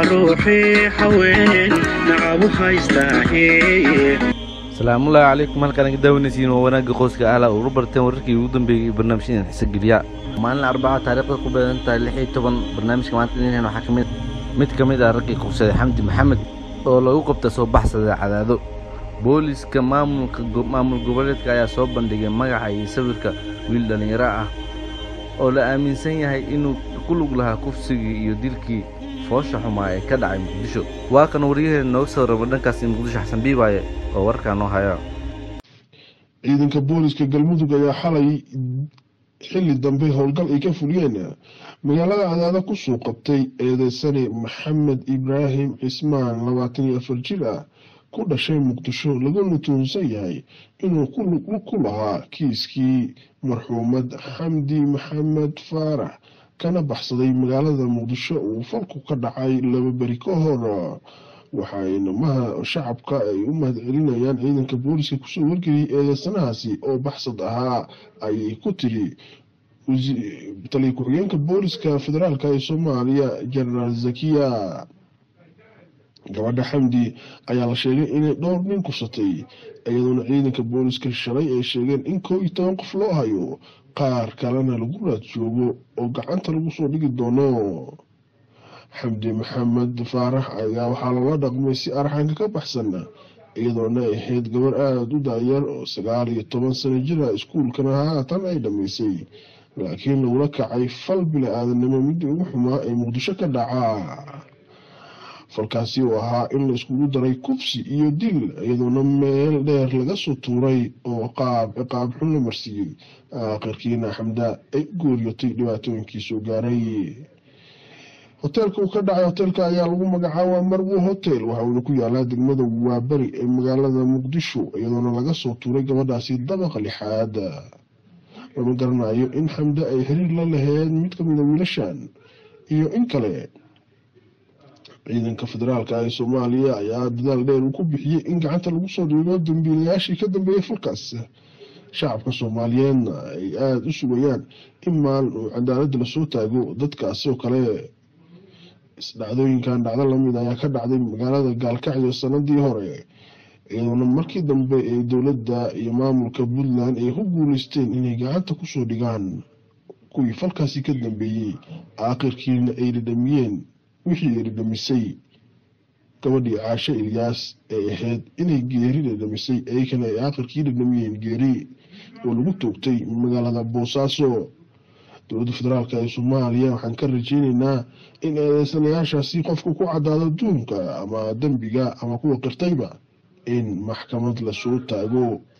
ruuxii haween nacabu haystaahe asalaamullaahi calaykum halkaan aga daawanaysiin waa wanaagga qoyska ahla ugu barteen wararkii ugu dambeeyey iyo barnaamijyadan xiise geliya maalin arbaca taariikhda ku beegan tahay lix iyo toban barnaamijka maanta inaan waxaa kamid mid ka mid ah raggii qabsaday xamdi maxamed oo lagu qabta soo baxsada cadaado booliska maamulka maamul goboleedka ayaa soo bandhigay magaca iyo sawirka wiil dhallinyaro ah oo la aaminsan yahay inuu ku lug lahaa kufsigii iyo dilkii foosha xumaa ee ka dhacay muqdisho waa kan waryaheena nooga soo raba dhankaasi muqdisho xasan biibaaye oo warkaa noo haya ciidanka booliska galmudug ayaa xalay xilli dambe howlgal ay ka fuliyeen magaalada cadaada kusoo qabtay eedeysane maxamed ibraahim cismaan labaatan iyo afar jir ah ku dhashay muqdisho laguna tuunsan yahay inuu ku lahaa kiiskii marxuumad xamdi maxamed faarax kana baxsaday magaalada muqdisho uu falku ka dhacay laba beri ka hor waxayna maha shacabka ay u mahad celinayaan ciidanka booliska kusoo wargeliyay eedeysanahaasi oo baxsad ahaa ayay ku tiri taliya ku-xigeenka booliska federaalk ee soomaaliya jenaraal zakiya gabadha xamdi ayaa la sheegay inay dhowr nin kusatay iyadoona ciidanka booliska shalay ay sheegeen in koo iyo toban qof loo hayo qaar kalena lagu raad joogo oo gacanta lagu soo dhigi doono xamdi maxamed faarax ayaa waxaa lala dhaqmay si arxanka ka baxsan iyadoona ay ahayd gabar aada u daayar oo sagaal iyo toban sano jira iskuulkana haatan ay dhammaysay laakiin lagula kacay fal bila-aadanimo midii ugu xumaa ee muqdisho ka dhacaa falkaasi oo ahaa in la iskugu daray kufsi iyo dil iyadoona meel dheer laga soo tuuray oo qaab ciqaab xun la marsiiyey aakhirkiina xamda ay gooriyotay dhibaatooyinkiisoo gaaray hoteelka uu ka dhacay hoteelka ayaa lagu magacaaba marwo hotel waxa uuna ku yaalaa degmada waaberi ee magaalada muqdisho iyadoona laga soo tuuray gabadhaasi dabaqa lixaad lama garanayo in xamda ay xiriir la laheyd mid kamida wiilashan iyo in kale ciidanka federaalka ee soomaaliya ayaa dadaal dheer uu ku bixiyey in gacanta lagu soo dhiibo dambiilayaashii ka dambeeyey falkaas shacabka soomaaliyeedna ay aada u sugayaan in maalin uu cadaaladda lasoo taago dadkaasi oo kale isdhacdooyinkan dhacdo lamid ayaa ka dhacday magaalada gaalkacyo sanadii hore iyadoona markii dambe ee dowladda iyo maamulka puntland ay ku guuleysteen inay gacanta kusoo dhigaan kuwii falkaasi ka dambeeyey aakhirkiina ay dhadhamiyeen wixii ay dhadhamisay gabadhii caashe ilyaas ay ahayd inay geeri dhadhamisay ayakana ay aakhirkii dhadhamiyeen geeri oo lagu toogtay magaalada boosaaso dowladda federaalk ee soomaaliya waxaan ka rajeyneynaa in eedeysanayaashaasi qofka ku cadaado duunka ama dembiga ama kuwa qirtayba in maxkamad lasoo taago